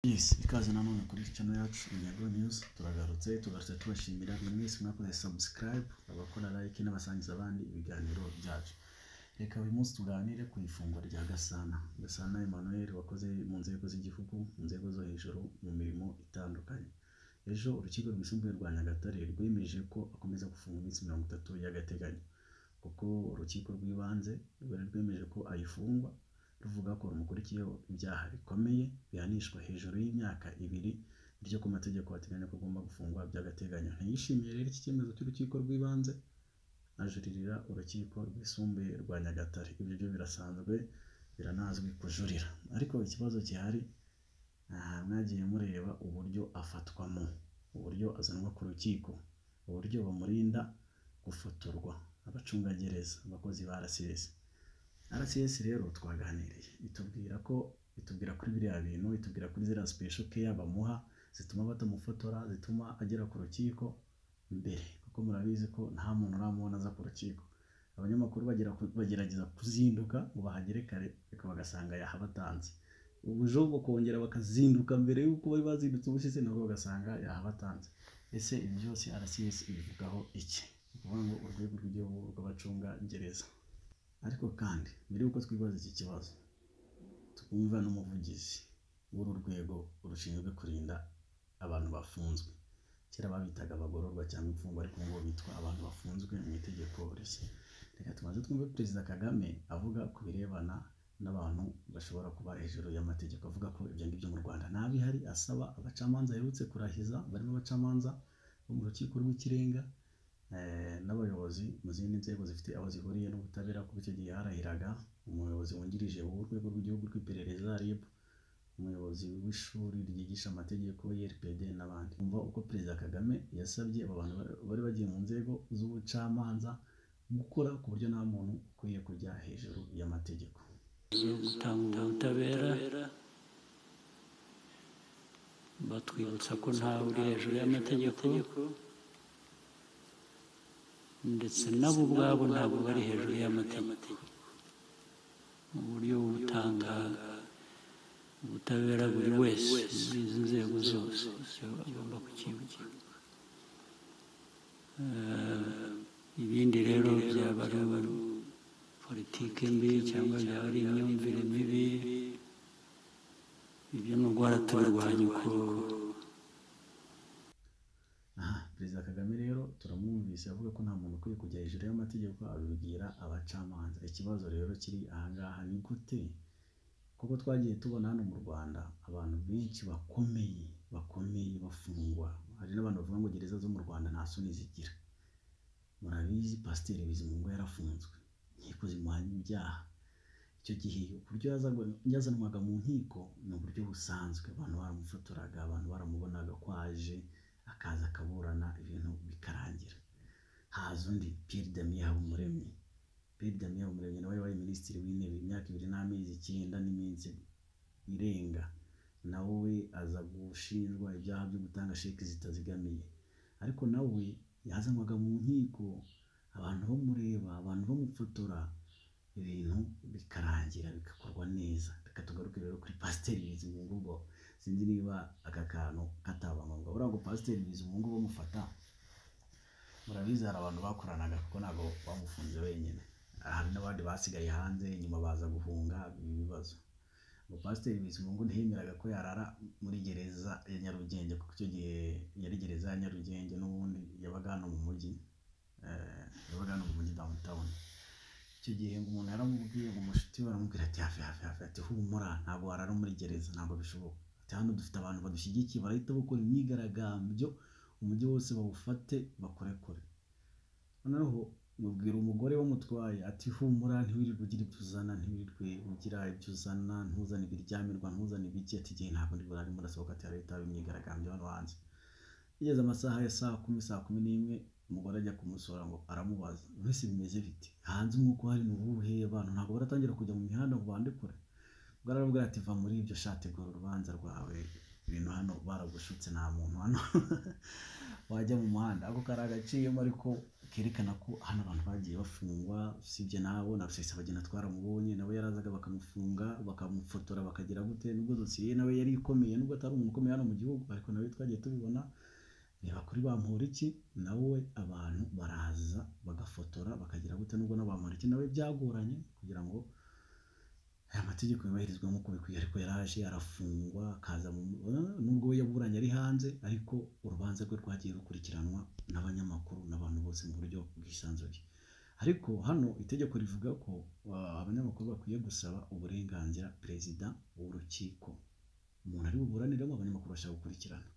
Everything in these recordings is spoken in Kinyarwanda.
Yes, ikaze nanone kuri channel yacu Intego News turagarutse tugarutse tubashimira buri wese mwakoze subscribe abakora like n'abasangiza abandi ibiganiro byacu reka uyu munsi tuganire ku ifungwa rya Gasana Gasana Emmanuel wakoze mu nzego z'igihugu mu nzego zo hejuru mu mirimo itandukanye ejo urukiko rwisumbuye rwa Nyagatare rwemeje ko akomeza gufungwa iminsi mirongo itatu y'agateganyo kuko urukiko rw'ibanze rwari rwemeje ko ayifungwa ruvuga ko rumukurikiyeho ibyaha bikomeye bihanishwa hejuru y'imyaka ibiri bityo ko amategeko ateganya ko agomba gufungwa by'agateganyo ntiyishimiye rero iki cyemezo cy'urukiko rw'ibanze ajuririra urukiko rwisumbuye rwa Nyagatare ibyo byo birasanzwe biranazwi kujurira ariko ikibazo gihari aha mwagiye mureba uburyo afatwamo uburyo azanwa ku rukiko uburyo bamurinda gufotorwa abacungagereza abakozi ba RCS RCS rero twaganiriye itubwira ko itubwira kuri biriya bintu itubwira kuri ziriya special care bamuha zituma batamufotora zituma agera ku rukiko mbere kuko murabizi ko nta muntu uramubona aza ku rukiko abanyamakuru bagera ku- bagerageza kuzinduka ngo bahagere kare ariko bagasanga yahabatanze ubujo bakongera bakazinduka mbere y'uko bari bazindutse ubushize nabo bagasanga yahabatanze ese ibi byose RCS ibivugaho iki ni ukuvuga ngo urwego rw'igihugu rw'abacungagereza ariko kandi mbere y'uko twibaza iki kibazo twumva n'umuvugizi w'uru rwego rushinzwe kurinda abantu bafunzwe kera babitaga abagororwa cyangwa imfungwa ariko ubu ngubu bitwa abantu bafunzwe mu itegeko rishya reka tubanze twumve perezida kagame avuga ku birebana n'abantu bashobora kuba hejuru y'amategeko avuga ko ibyo ngibyo mu rwanda nta bihari asaba abacamanza aherutse kurahiza barimo abacamanza bo mu rukiko rw'ikirenga eh, n'abayobozi mu zindi nzego zifite aho zihuriye n'ubutabera kuko icyo gihe harahiraga umuyobozi wungirije w'urwego rw'igihugu rw'iperereza RIB umuyobozi w'ishuri ryigisha amategeko YRPD n'abandi umva uko perezida Kagame yasabye aba bantu ba- bari bagiye mu nzego z'ubucamanza gukora ku buryo nta muntu ukwiye kujya hejuru y'amategeko zo gutanga ubutabera batwibutsa ko ntawe uri hejuru y'amategeko ndetse nabo ubwabo ntabwo bari hejuru y'amategeko mu buryo bwo gutanga ubutabera buri wese muri izi nzego zose icyo agomba kukibuka ibindi rero byaba ari politike mbi cyangwa byaba ari imyumvire mibi ibyo ni ubwo tubirwanya uko aha perezida kagame rero turamwumvise avuga ko nta muntu ukwiye kujya hejuru y'amategeko abibwira abacamanza ikibazo rero kiri ahangaha ni gute kuko twagiye tubona hano mu rwanda abantu benshi bakomeye bakomeye bafungwa hari n'abantu bavuga ngo gereza zo mu rwanda nta soni zigira murabizi pasiteri bizimungu yarafunzwe inkiko zimuha ibyaha icyo gihe uburyo yazagwa- yazanwaga mu nkiko ni uburyo busanzwe abantu baramufotoraga abantu baramubonaga ko aje akaza akaburana ibintu bikarangira haza undi Pierre Damien Habumuremyi Pierre Damien Habumuremyi nawe wabaye minisitiri w'intebe imyaka ibiri n'amezi icyenda n'iminsi irenga nawe we aza gushinjwa ibyaha byo gutanga sheki zitazigamiye ariko nawe yazanwaga mu nkiko abantu bamureba abantu bamufotora ibintu bikarangira bigakorwa neza reka tugaruke rero kuri pasiteri bizimungu ngo sinzi niba aka kantu katabamanga buriya ngo pasiteri bizimungu bamufata murabizi hari abantu bakoranaga kuko ntabwo bamufunze wenyine hari n'abandi basigaye hanze nyuma baza guhunga ibi bibazo ngo pasiteri bizimungu ntiyemeraga ko yarara muri gereza ya nyarugenge kuko icyo gihe yari gereza ya nyarugenge n'ubundi yabaga hano mu mujyi eh, yabaga hano mu mujyi downtown icyo gihe ngo umuntu yaramubwiye ngo mushuti we aramubwira ati hafi hafi hafi ati humura ntabwo warara muri gereza ntabwo bishoboka ati hano dufite abantu badushyigikiye barahita bakora imyigaragambyo umujyi wose bawufate bakorekore noneho mubwira umugore wamutwaye ati humura ntiwirirwe ugira ibyo uzana ntiwirirwe ugira ibyo uzana ntuzane ibiryamirwa ntuzane ibiki ati igihe ntabwo ndi burare murasohoka ati hari itabi imyigaragambyo hano hanze bigeze amasaha ya saa kumi saa kumi n'imwe umugore ajya kumusura ngo aramubaza mbese bimeze bite hanze umwuka uhari ni uwuhe abantu ntabwo baratangira kujya mu mihanda ngo bande kure ubwo aravuga ati va muri ibyo shati gora urubanza rwawe ibintu hano baragushutse nta muntu hano wajya mu muhanda ako kari agaciyemo ariko kerekana ko hano abantu bagiye bafungwa usibye nawe na rusesabagina twaramubonye nawe yarazaga bakamufunga bakamufotora bakagira gute nubwo dosiye nawe yari ikomeye nubwo atari umuntu ukomeye hano mu gihugu ariko nawe twagiye tubibona reba kuri bamporiki nawe abantu baraza bagafotora bakagira gute nubwo na bamporiki nawe byagoranye kugira ngo aya mategeko yubahirizwa nk'uko bikwiye ariko yaraje arafungwa akaza mu eh, nubwo we yaburanye ari hanze ariko urubanza rwe rwagiye rukurikiranwa n'abanyamakuru n'abantu bose mu buryo bwisanzuye ariko hano itegeko rivuga ko ah, abanyamakuru bakwiye gusaba uburenganzira perezida w'urukiko umuntu ari buburaniremo abanyamakuru bashaka gukurikirana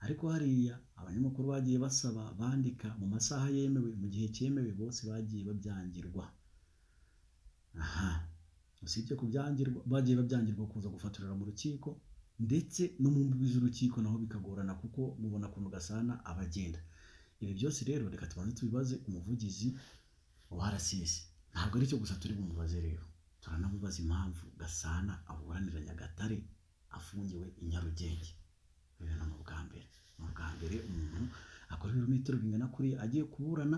ariko hariya abanyamakuru bagiye basaba bandika mu masaha yemewe mu gihe cyemewe bose bagiye babyangirwa aha usibye kubyangirwa bagiye babyangirwa kuza gufaturira mu rukiko ndetse no mu mbibi z'urukiko naho bikagorana kuko mubona ukuntu gasana abagenda ibi byose rero reka tubanze tubibaze umuvugizi wa rcs ntabwo ari cyo gusa turi bumubaze rero turanamubaza impamvu gasana aburanira nyagatare afungiwe i nyarugenge ibi ni ubwa mbere ni ubwa mbere umuntu akora ibirometero bingana kuriya agiye kuburana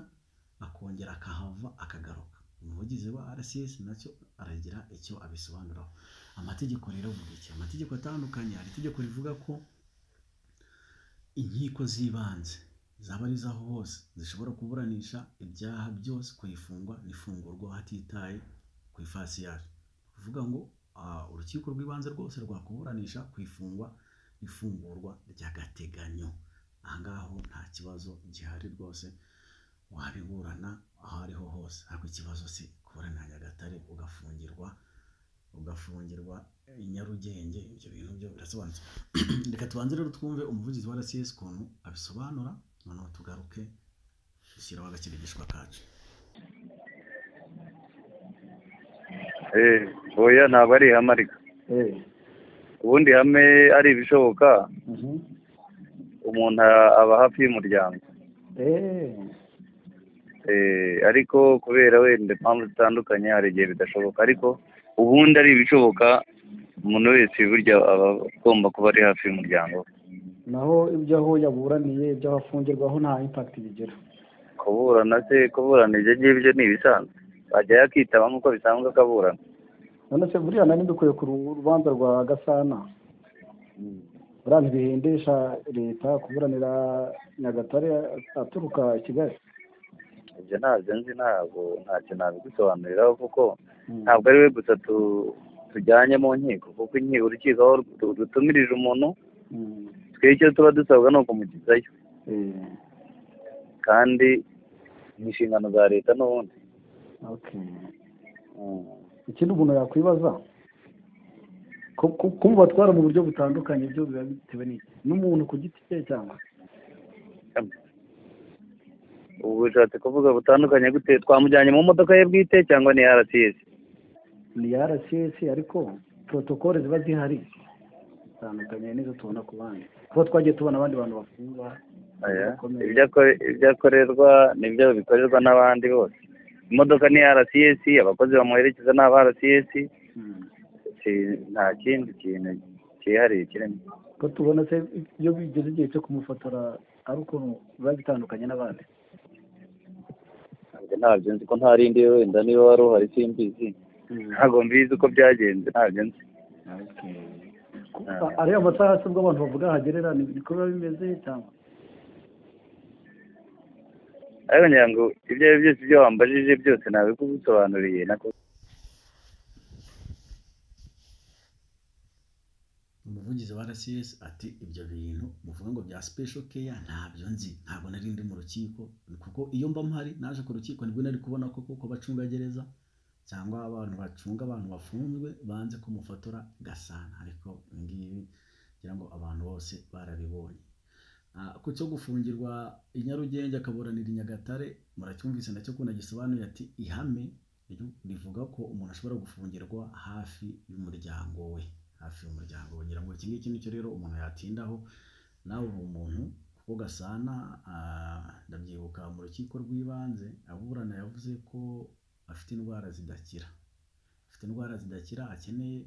akongera akahava akagaruka umuvugizi wa rcs nacyo aragira icyo abisobanuraho amategeko rero avuga iki amategeko atandukanye hari itegeko rivuga ko inkiko z'ibanze zaba ari izaho hose zishobora kuburanisha ibyaha byose ku ifungwa n'ifungurwa hatitaye ku ifasi yaryo kuvuga ngo ah, urukiko rw'ibanze rwose rwakuburanisha ku ifungwa n'ifungurwa ry'agateganyo aha ngaho nta kibazo gihari rwose wabiburana aho ariho hose ariko ikibazo si kuburana nyagatare ugafungirwa ugafungirwa i nyarugenge ibyo bintu byo birasobanutse reka tubanze rero twumve umuvugizi wa rcs ukuntu abisobanura noneho tugaruke dushyiraho agakirigishwa kacu Eh, oya ntabwo ari ihame ariko ubundi ihame ari ibishoboka umuntu aba hafi y'umuryango Eh, ariko kubera wenda impamvu zitandukanye hari igihe bidashoboka ariko ubundi ari ibishoboka umuntu wese burya aba agomba kuba ari hafi y'umuryango naho ibyo aho yaburaniye ibyo aho afungirwaho nta impakiti bigira kuburana se kuburana ibyo ngibyo ni ibisanzwe ajya yakitaba nk'uko bisanzwe akaburana none se buriya nari mbikuye ku ru- rubanza rwa gasana buriya ntibihendesha leta kuburanira nyagatare aturuka i kigali ibyo ntabyo nzi ntabwo ntacyo nabigusobanuriraho kuko ntabwo ari we gusa tu tujyanye mu nkiko kuko inkiko urukiko aho ru- rutumirije umuntu Mm. twe icyo tuba dusabwa ni ukumugezayo Eh, kandi ni inshingano za leta n'ubundi okay. Mm. ikindi umuntu yakwibaza ku- ku- kumva batwara mu buryo butandukanye byo biba bitewe n'iki n'umuntu ku giti cye cyangwa ubu bishatse kuvuga butandukanye gute twamujyanye mu modoka ye bwite cyangwa ni rcs ni iya rcs ariko protokole ziba zihari zitandukanye n'izo tubona ku bandi kuko twagiye tubona abandi bantu bafungwa Oya. Bikomeye. Ibyo akore- ibyo akorerwa nibyo bikorerwa n'abandi bose imodoka ni rcs abakozi bamuherekeza ni aba rcs Mm. Si- nta kindi kintu cyihariye kirimo ko tubona se iyo bigeze igihe cyo kumufotora ari ukuntu biba bitandukanye n'abandi Ntabwo- ntabyo nzi ko nta rindi wenda niba wari uhari simbizi ntabwo mbizi uko byagenze ntabyo nzi Okay. Ku- a- ariya masaha se ubwo abantu bavuga hagerera ni niko biba bimeze cyangwa ariko ngira ngo ibyo ari byo byose ibyo wambajije byose nabikugusobanuriye nako umuvugizi wa rcs ati ibyo bintu muvuga ngo bya special care ntabyo nzi ntabwo nari ndi mu rukiko kuko iyo mba mpari naje ku rukiko nibwo nari kubona ko kuko abacungagereza cyangwa abantu bacunga abantu bafunzwe banze kumufotora gasana ariko ibi ngibi ngira ngo abantu bose barabibonye Ah, ku cyo gufungirwa i nyarugenge akaburanira i nyagatare muracyumvise nacyo ko nagisobanuye ati ihame ryo- rivuga ko umuntu ashobora gufungirwa hafi y'umuryango we hafi y'umuryango we ngira ngo iki ngiki nicyo rero umuntu yatindaho nawe uri umuntu kuko gasana ah, ndabyibuka mu rukiko rw'ibanze aburana yavuze ko afite indwara zidakira afite indwara zidakira akeneye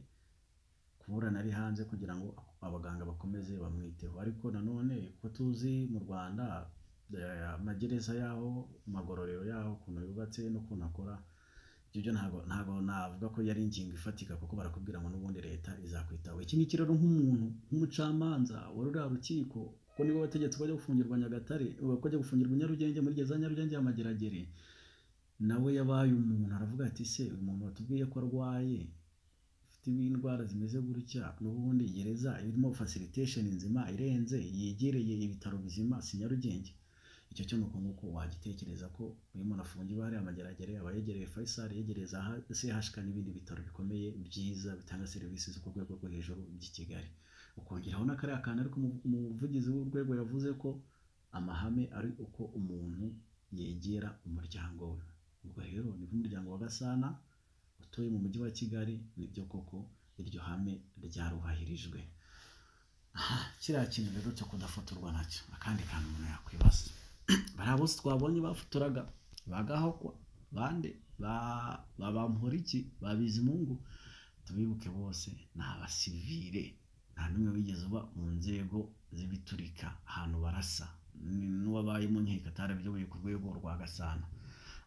kuburana ari hanze kugira ngo abaganga bakomeze bamwiteho ariko nanone ko tuzi mu rwanda eh, amagereza yaho amagororero yaho ukuntu yubatse n'ukuntu akora ibyo byo ntabwo ntabwo navuga ko yari ingingo ifatika kuko barakubwira ngo n'ubundi leta izakwitaho iki ngiki rero nk'umuntu nk'umucamanza wari uriya rukiko kuko nibo bategetse ko ajya gufungirwa nyagatare ubu ko ajya gufungirwa i nyarugenge muri gereza nyarugenge y'amageragere nawe yabaye umuntu aravuga ati se uyu muntu watubwiye ko arwaye afite indwara zimeze gutya n'ubundi gereza irimo facilitation nzima irenze yegereye ibitaro bizima si nyarugenge icyo cyo nuko nguko wagitekereza ko uyu muntu afungiwe hariya amageragere aba yegereye Faisal yegereza CHK n'ibindi bitaro bikomeye byiza bitanga serivisi zo ku rwego rwo hejuru by'i Kigali ukongeraho n'akariya kantu ariko umuvugizi w'urwego yavuze ko amahame ari uko umuntu yegera umuryango we ubwo rero ni umuryango wa Gasana utuye mu mujyi wa Kigali nibyo koko iryo hame ryarubahirijwe aha kiriya kintu rero cyo kudafotorwa nacyo akandi kantu umuntu yakwibaza bariya bose twabonye bafotoraga ba gahokwa bande ba ba bamporiki ba bizimungu tubibuke bose ni abasivire nta n'umwe wigeze uba mu nzego z'ibiturika ahantu barasa Ni n'uwabaye mu nkiko atarabyoboye ku rwego rwa gasana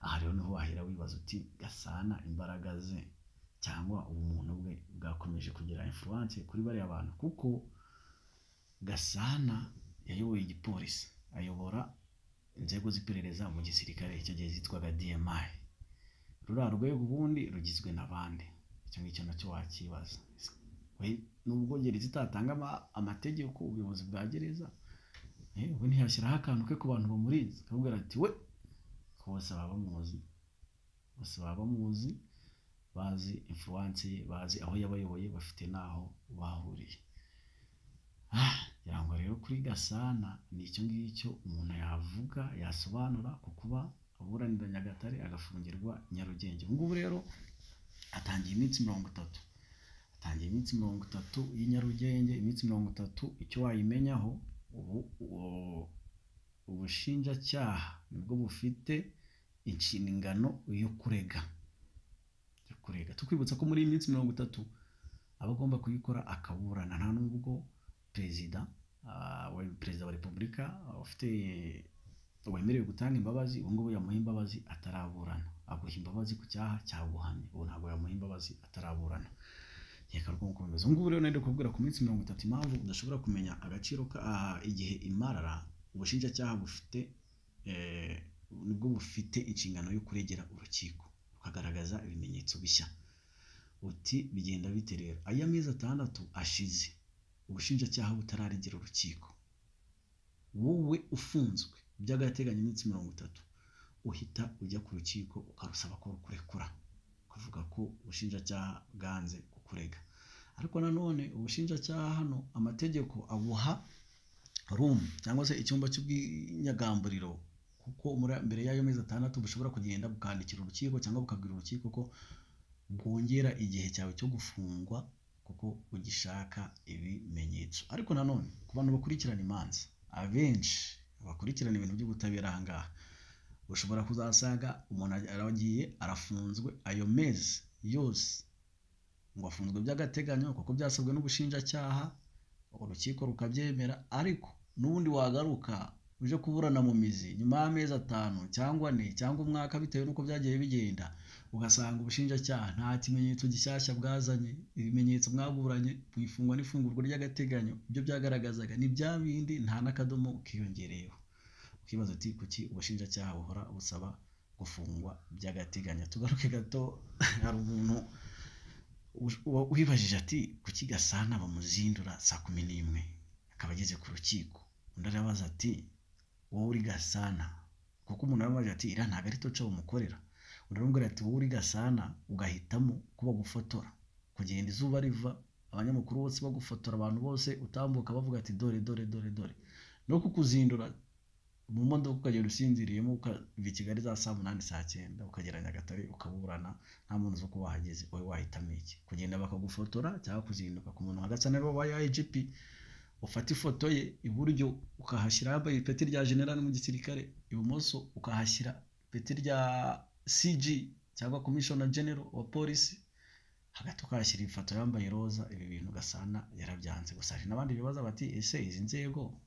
aha rero niho wahera wibaza uti gasana imbaraga ze cyangwa ubumuntu bwe bwakomeje kugira influence kuri bariya bantu kuko gasana yayoboye igipolisi ayobora inzego z'iperereza mu gisirikare icyo gihe zitwaga DMI ruriya rwego ubundi rugizwe na bande icyo ngicyo nacyo wakibaza We, nubwo gereza itatanga ama- amategeko ubuyobozi bwa gereza eh, we ntiyashyiraho akantu ke ku bantu bamurinze akabwira ati we ko bose baba bamuzi bose baba bamuzi bazi influence ye bazi aho yabayoboye bafite n'aho bahuriye ngo rero kuri gasana ni icyo ngicyo umuntu yavuga yasobanura ku kuba aburanira nyagatare agafungirwa nyarugenge ubu ngubu rero atangiye iminsi mirongo itatu atangiye iminsi mirongo itatu y'i Nyarugenge iminsi mirongo itatu icyo wayimenyaho ubu ubu- ubushinjacyaha nibwo bufite inshingano yo kurega yo kurega tukwibutsa ko muri iyi minsi mirongo itatu aba agomba kuyikora akaburana nta n'ubwo perezida ah, we- perezida wa repubulika ah, ufite wemerewe gutanga imbabazi ubu ngubu yamuha imbabazi ataraburana aguha imbabazi ku cyaha cyaguhamye ubu ntabwo yamuha imbabazi ataraburana reka rwunguko bimeze ubu ngubu rero nari kubwira ku minsi mirongo itatu impamvu udashobora kumenya agaciro ka ah, igihe imarara ubushinjacyaha bufite eh, nibwo bufite inshingano yo kuregera urukiko rukagaragaza ibimenyetso bishya uti bigenda bite rero aya mezi atandatu ashize ubushinjacyaha butararengera urukiko wowe ufunzwe by'agateganyo iminsi mirongo itatu uhita ujya ku rukiko ukarusaba ko rukurekura ukavuga ko ubushinjacyaha bwanze kukurega ariko nanone ubushinjacyaha hano amategeko abuha rumu cyangwa se icyumba cy'ubwinyagamburiro kuko muri- mbere y'ayo mezi atandatu bushobora kugenda bukandikira urukiko cyangwa bukabwira urukiko ko bwongera igihe cyawe cyo gufungwa kuko ugishaka ibimenyetso ariko nanone ku bantu bakurikirana imanza abenshi bakurikirana ibintu by'ubutabera aha ngaha ushobora kuzasanga umuntu aragiye arafunzwe ayo mezi yose ngo afunzwe by'agateganyo kuko byasabwe n'ubushinjacyaha urukiko rukabyemera ariko n'ubundi wagaruka uje kuburana mu mizi nyuma y'amezi atanu cyangwa ane cyangwa umwaka bitewe n'uko byagiye bigenda ugasanga ubushinjacyaha nta kimenyetso gishyashya bwazanye ibimenyetso mwaburanye mu ifungwa n'ifungurwa ry'agateganyo ibyo byagaragazaga ni bya bindi nta n'akadomo kiyongereyeho ukibaza uti kuki ubushinjacyaha buhora busaba gufungwa by'agateganyo tugaruke gato hari umuntu ush- wa- wibajije ati kuki gasana bamuzindura saa kumi n'imwe akaba ageze ku rukiko undi arabaza ati wowe uri gasana kuko umuntu arabaje ati iriya ntabwo ari toca umukorera undi aramubwira ati wowe uri gasana ugahitamo kuba gufotora kugenda izuba riva abanyamakuru bose bagufotora abantu bose utambuka bavuga ati dore dore dore dore no kukuzindura mu modoka ukagenda usinziriyemo ukava i kigali za saa munani saa cyenda ukagera nyagatare ukaburana nta muntu uzi uko wahageze wowe wahitamo iki kugenda bakagufotora cyangwa kuzinduka ku muntu hagasa na wa IGP ufata ifoto ye iburyo ukahashyira yambaye ipeti rya general mu gisirikare ibumoso ukahashyira ipeti rya CG cyangwa commissioner general wa polisi hagati ukahashyira ifoto yambaye roza ibi bintu gasana yarabyanze gusa hari n'abandi bibaza bati ese izi nzego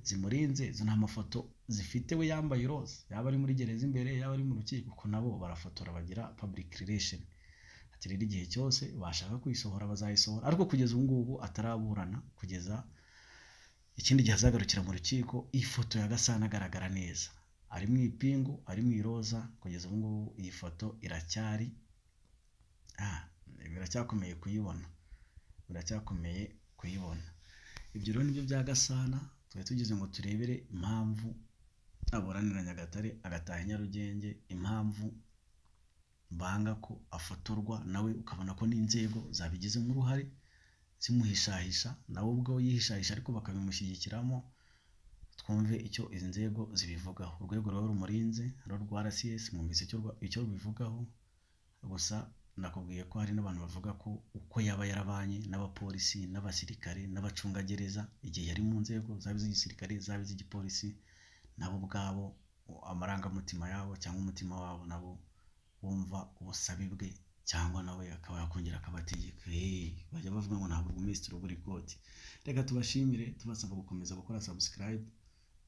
zimurinze izo nta mafoto zifite we yambaye iroza yaba ari muri gereza imbere yaba ari mu rukiko kuko nabo barafotora bagira public relation ati rero igihe cyose bashaka kuyisohora bazayisohora ariko kugeza ubu ngubu ataraburana kugeza ikindi gihe azagarukira mu rukiko iyi foto ya gasana agaragara neza ari mu ipingu ari mu iroza kugeza ubu ngubu iyi foto iracyari ah, biracyakomeye kuyibona biracyakomeye kuyibona ibyo rero nibyo bya gasana twari tugize ngo turebere impamvu aburanira nyagatare agataha i nyarugenge impamvu banga ko afotorwa nawe ukabona ko n'inzego zabigizemo uruhare zimuhishahisha nawe ubwo yihishahisha ariko bakabimushyigikiramo twumve icyo izi nzego zibivugaho urwego rwaba rumurinze rero rwa rcs mwumvise icyo rwa- icyo rubivugaho gusa nakubwiye ko hari n'abantu bavuga ko uko yaba yarabanye n'abapolisi n'abasirikare n'abacungagereza igihe yari mu nzego zaba iz'igisirikare zaba iz'igipolisi nabo ubwabo amarangamutima yabo cyangwa umutima wabo nabo wumva ubusabe bwe cyangwa nawe akaba yakongera akabategeka hey, bajya bavuga ngo ntabwo minisitiri ubura ikoti reka tubashimire tubasaba gukomeza gukora subscribe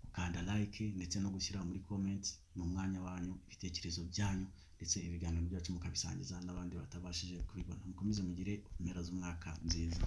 gukanda like ndetse no gushyira muri comment mu mwanya wanyu ibitekerezo byanyu ndetse ibiganiro byacu mukabisangiza n'abandi batabashije kubibona mukomeze mugire impera z'umwaka nziza